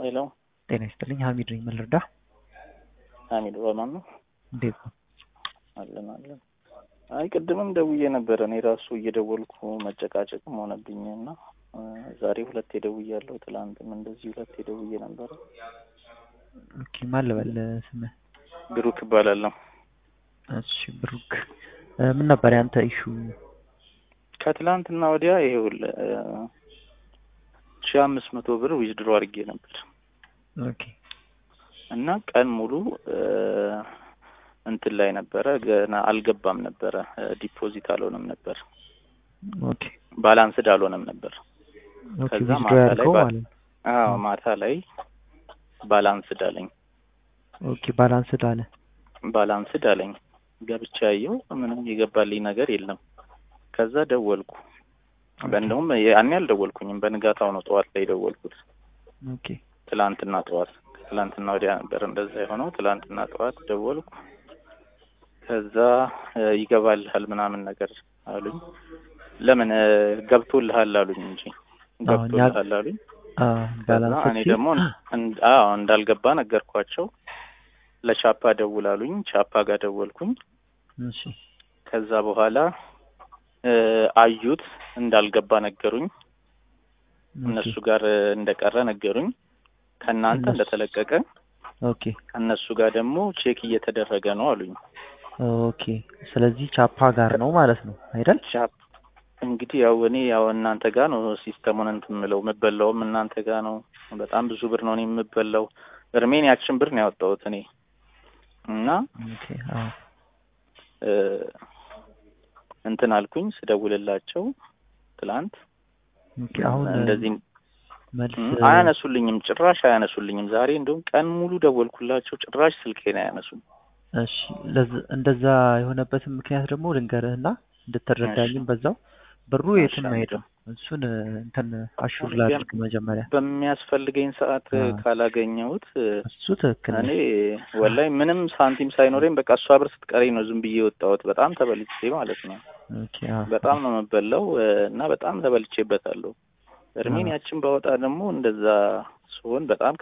ሄሎ ጤና ይስጥልኝ ሀሚድ ነኝ ምን ልርዳ ሀሚድ በማን ነው? እንዴት ነው አለን አለን። አይ ቅድምም ደውዬ ነበረ እኔ ራሱ እየደወልኩ መጨቃጨቅም ሆነብኝ እና ዛሬ ሁለቴ ደውያለሁ። ትላንትም እንደዚህ ሁለቴ ደውዬ ነበረ። ኦኬ ማን ልበል ስምህ ብሩክ እባላለሁ። እሺ ብሩክ ምን ነበር ያንተ ኢሹ ከትላንትና ወዲያ ይኸውልህ ሺህ አምስት መቶ ብር ዊዝድሮ አድርጌ ነበር ኦኬ እና ቀን ሙሉ እንትን ላይ ነበረ ገና አልገባም ነበረ ዲፖዚት አልሆነም ነበር ኦኬ ባላንስድ አልሆነም ነበር ኦኬ ከዛ ዊዝድሮ ማታ ላይ ያልከው ባ- ማለት ነው አዎ ማታ ላይ ባላንስድ አለኝ ኦኬ ባላንስድ አለ ባላንስድ አለኝ ገብቼ ያየው ምንም የገባልኝ ነገር የለም ከዛ ደወልኩ እንደውም ያኔ አልደወልኩኝም በንጋታው ነው ጠዋት ላይ ደወልኩት ኦኬ ትላንትና ጠዋት ትላንትና ወዲያ ነበር እንደዛ የሆነው ትላንትና ጠዋት ደወልኩ ከዛ እ ይገባልሃል ምናምን ነገር አሉኝ ለምን እ ገብቶልሃል አሉኝ እንጂ አዎ፣ እኛ- ገብቶልሃል አሉኝ አ ከዛ ባላንስ እኔ ደግሞ እን- አዎ እንዳልገባ ነገርኳቸው ለቻፓ ደውል አሉኝ ቻፓ ጋር ደወልኩኝ እሺ ከዛ በኋላ እ አዩት እንዳልገባ ነገሩኝ እነሱ ጋር እ እንደቀረ ነገሩኝ ከእናንተ እነሱ- እንደተለቀቀ ኦኬ ከእነሱ ጋር ደግሞ ቼክ እየተደረገ ነው አሉኝ ኦኬ ስለዚህ ቻፓ ጋር ነው ማለት ነው አይደል ቻፕ እንግዲህ ያው እኔ ያው እናንተ ጋር ነው ሲስተሙን እንትን የምለው የምበላውም እናንተ ጋር ነው በጣም ብዙ ብር ነው እኔ የምበላው እርሜን ያችን ብር ነው ያወጣሁት እኔ እና ኦኬ አዎ እ እንትን አልኩኝ ስደውልላቸው ትላንት ኦኬ አሁን እንደዚህ መልስ እ አያነሱልኝም ጭራሽ አያነሱልኝም ዛሬ እንደውም ቀን ሙሉ ደወልኩላቸው ጭራሽ ስልኬን አያነሱም እሺ ለዝ- እንደዛ የሆነበትን ምክንያት ደግሞ ልንገርህና እንድትረዳኝም በዛው ብሩ እሺ፣ የትም አንተ። አይሄድም እሱን እ፣ እንትን አሹር ላድርግ መጀመሪያ በሚያስፈልገኝ ሰዓት እ አዎ። ካላገኘሁት እ እሱ ትክክል እኔ ነህ። ወላይ ምንም ሳንቲም ሳይኖረኝ በቃ እሷ ብር ስትቀረኝ ነው ዝም ብዬ የወጣሁት። በጣም ተበልቼ ማለት ነው። ኦኬ አዎ በጣም ነው የምበላው እ እና በጣም ተበልቼበታለሁ። እርሜን አዎ። ያችን ባወጣ ደግሞ እንደዛ ሲሆን በጣም